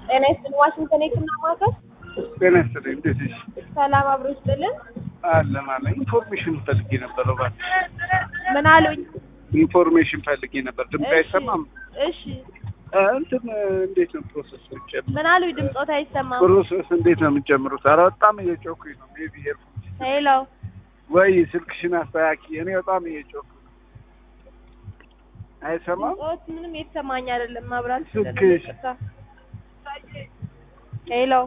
ጤና ይስጥልኝ። ዋሽንግተን የህክምና ማዕከል ጤና ይስጥልኝ። እንዴት ነሽ? ሰላም አብሮ ይስጥልን። አለ ማለት ኢንፎርሜሽን ፈልጌ ነበር። እባክህ ምን አሉኝ? ኢንፎርሜሽን ፈልጌ ነበር። ድምፅ እሺ፣ አይሰማም? እሺ እ እንትን እንዴት ነው ፕሮሰስ የሚጨምሩት? ምን አሉኝ? ድምፆት አይሰማም። ፕሮሰስ እንዴት ነው የምንጨምሩት? ኧረ በጣም እየጮኩኝ ነው። ሜቢ ሄድፎን ሄሎ ወይ ስልክሽን አስተካኪ። እኔ በጣም እየጮኩ ነው። አይሰማም? ድምፆት ምንም የተሰማኝ አይደለም። ማብራት ስልክሽ- ሄሎ